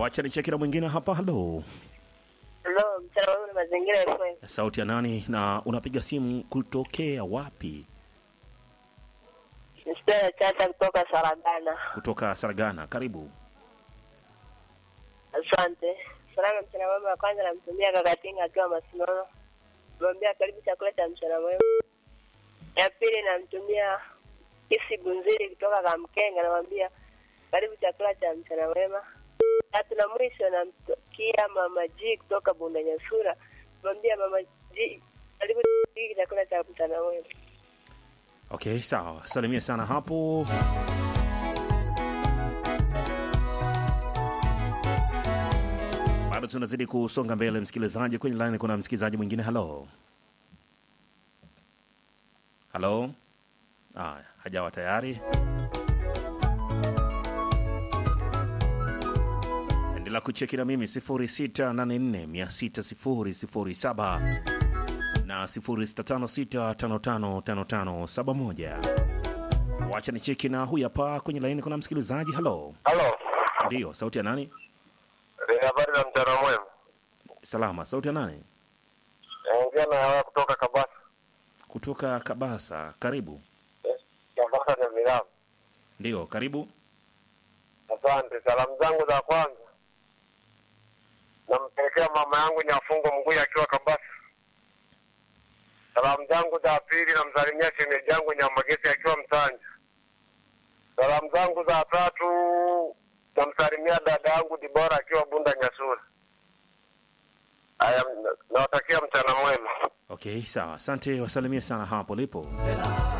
Wacha nicheki na mwingine hapa. Halo, Hello, mchana wangu na mazingira FM. sauti ya nani na unapiga simu kutokea wapi? Mstari chata kutoka Saragana. Kutoka Saragana. Karibu. Asante. Salama mchana mwema wa kwanza namtumia kakatinga akiwa Masinono. Namwambia karibu chakula cha mchana mwema. Ya pili namtumia Kisi Bunziri kutoka Kamkenga namwambia karibu chakula cha mchana mwema. Tatu na mwisho namtukia Mama G kutoka Bunda Nyasura. Namwambia Mama G karibu chakula cha mchana mwema. Okay, sawa. Salimia sana hapo. Bado tunazidi kusonga mbele, msikilizaji. Kwenye line kuna msikilizaji mwingine. Halo, halo. Ah, hajawa tayari. Endelea kucheki na mimi 0684600007 na 0656555571. Wacha nicheki na huyu hapa kwenye laini, kuna msikilizaji. Halo, Halo, ndiyo, sauti ya nani? ni habari za mchana mwema. Salama, sauti ya nani? Naongea na hawa kutoka Kabasa. Kutoka Kabasa. Karibu. Eh, Kabasa ni Milamu. Ndiyo, karibu. Asante. Salamu zangu za kwanza nampelekea mama yangu Nyafungo Mgui akiwa Kabasa. Salamu zangu za pili namsalimia shemeji yangu Nyamagesi akiwa Msanja. Salamu zangu za tatu namsalimia dada yangu Dibora akiwa Bunda Nyasura. Haya, nawatakia mchana mwema. Okay, sawa. Asante, wasalimie sana hapo lipo.